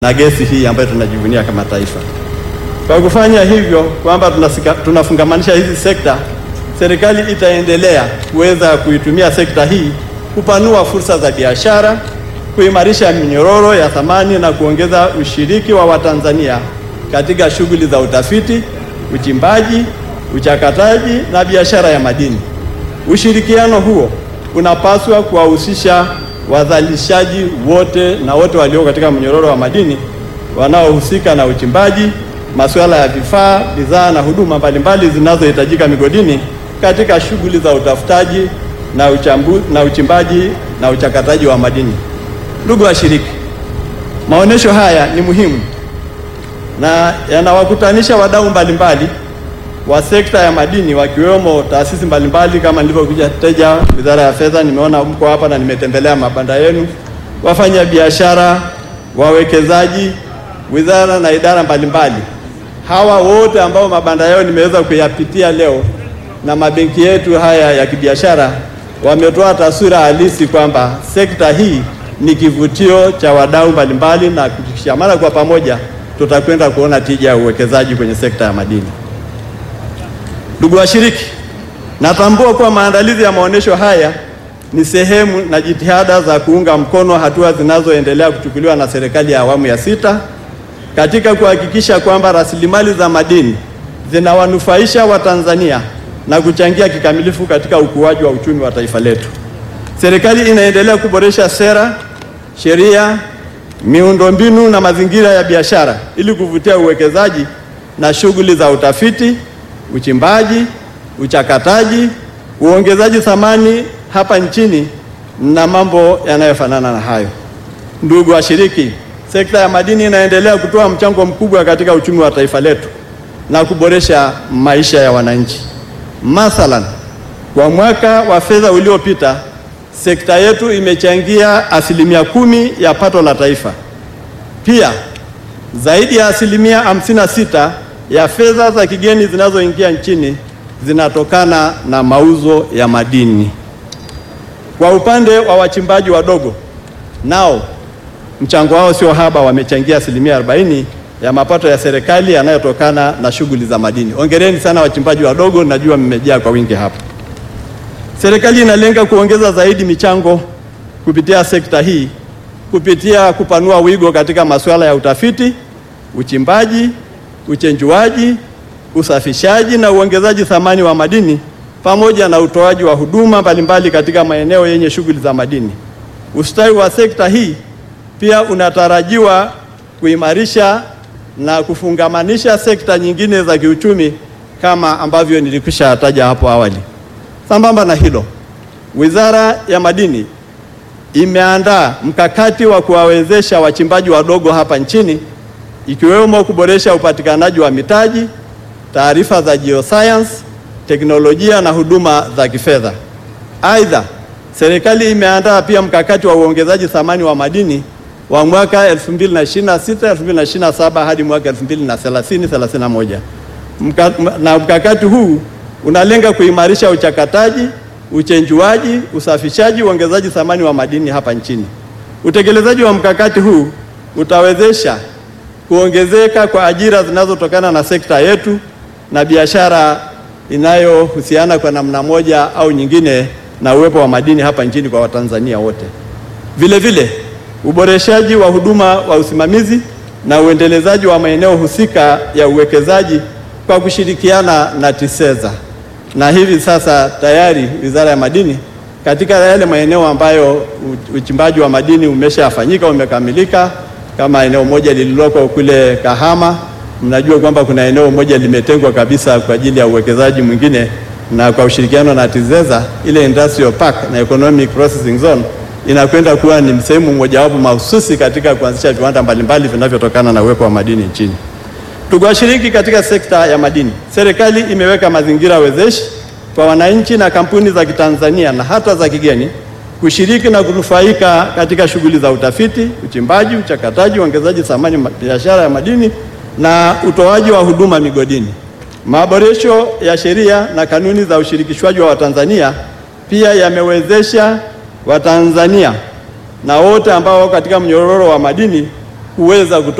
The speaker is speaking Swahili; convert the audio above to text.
na gesi hii ambayo tunajivunia kama taifa. Kwa kufanya hivyo kwamba tunasika- tunafungamanisha hizi sekta, serikali itaendelea kuweza kuitumia sekta hii kupanua fursa za biashara, kuimarisha minyororo ya thamani na kuongeza ushiriki wa Watanzania katika shughuli za utafiti, uchimbaji, uchakataji na biashara ya madini. Ushirikiano huo unapaswa kuwahusisha wazalishaji wote na wote walio katika mnyororo wa madini wanaohusika na uchimbaji, masuala ya vifaa, bidhaa na huduma mbalimbali zinazohitajika migodini katika shughuli za utafutaji na, uchambu, na uchimbaji na uchakataji wa madini. Ndugu washiriki, maonesho haya ni muhimu na yanawakutanisha wadau mbalimbali wa sekta ya madini wakiwemo taasisi mbalimbali kama nilivyokuja teja Wizara ya Fedha, nimeona mko hapa na nimetembelea mabanda yenu, wafanya biashara, wawekezaji, wizara na idara mbalimbali. Hawa wote ambao mabanda yao nimeweza kuyapitia leo na mabenki yetu haya ya kibiashara wametoa taswira halisi kwamba sekta hii ni kivutio cha wadau mbalimbali, na tukishikamana kwa pamoja tutakwenda kuona tija ya uwekezaji kwenye sekta ya madini. Ndugu washiriki, natambua kuwa maandalizi ya maonesho haya ni sehemu na jitihada za kuunga mkono hatua zinazoendelea kuchukuliwa na serikali ya awamu ya sita katika kuhakikisha kwamba rasilimali za madini zinawanufaisha Watanzania na kuchangia kikamilifu katika ukuaji wa uchumi wa taifa letu. Serikali inaendelea kuboresha sera, sheria, miundombinu na mazingira ya biashara ili kuvutia uwekezaji na shughuli za utafiti uchimbaji, uchakataji, uongezaji thamani hapa nchini na mambo yanayofanana na hayo. Ndugu washiriki, sekta ya madini inaendelea kutoa mchango mkubwa katika uchumi wa taifa letu na kuboresha maisha ya wananchi. Mathalan, kwa mwaka wa fedha uliopita, sekta yetu imechangia asilimia kumi ya pato la taifa. Pia zaidi ya asilimia hamsini na sita ya fedha za kigeni zinazoingia nchini zinatokana na mauzo ya madini. Kwa upande wa wachimbaji wadogo, nao mchango wao sio haba, wamechangia asilimia 40 ya mapato ya serikali yanayotokana na shughuli za madini. Hongereni sana wachimbaji wadogo, najua mmejaa kwa wingi hapa. Serikali inalenga kuongeza zaidi michango kupitia sekta hii kupitia kupanua wigo katika masuala ya utafiti, uchimbaji uchenjuaji, usafishaji na uongezaji thamani wa madini pamoja na utoaji wa huduma mbalimbali katika maeneo yenye shughuli za madini. Ustawi wa sekta hii pia unatarajiwa kuimarisha na kufungamanisha sekta nyingine za kiuchumi kama ambavyo nilikwisha taja hapo awali. Sambamba na hilo, Wizara ya Madini imeandaa mkakati wa kuwawezesha wachimbaji wadogo hapa nchini ikiwemo kuboresha upatikanaji wa mitaji, taarifa za geoscience, teknolojia na huduma za kifedha. Aidha, serikali imeandaa pia mkakati wa uongezaji thamani wa madini wa mwaka 2026 2027 hadi mwaka 2030 31. Mka, na mkakati huu unalenga kuimarisha uchakataji, uchenjuaji, usafishaji, uongezaji thamani wa madini hapa nchini. Utekelezaji wa mkakati huu utawezesha kuongezeka kwa ajira zinazotokana na sekta yetu na biashara inayohusiana kwa namna moja au nyingine na uwepo wa madini hapa nchini kwa Watanzania wote. Vile vile, uboreshaji wa huduma wa usimamizi na uendelezaji wa maeneo husika ya uwekezaji kwa kushirikiana na TISEZA. Na hivi sasa tayari Wizara ya Madini katika yale maeneo ambayo uchimbaji wa madini umeshafanyika umekamilika kama eneo moja lililoko kule Kahama, mnajua kwamba kuna eneo moja limetengwa kabisa kwa ajili ya uwekezaji mwingine, na kwa ushirikiano na TIZEZA ile industrial park na economic processing zone inakwenda kuwa ni sehemu mojawapo mahususi katika kuanzisha viwanda mbalimbali vinavyotokana na uwepo wa madini nchini. Ndugu washiriki, katika sekta ya madini, serikali imeweka mazingira wezeshi kwa wananchi na kampuni za Kitanzania na hata za kigeni kushiriki na kunufaika katika shughuli za utafiti, uchimbaji, uchakataji, uongezaji thamani biashara ya madini na utoaji wa huduma migodini. Maboresho ya sheria na kanuni za ushirikishwaji wa Watanzania pia yamewezesha Watanzania na wote ambao wako katika mnyororo wa madini kuweza kutoa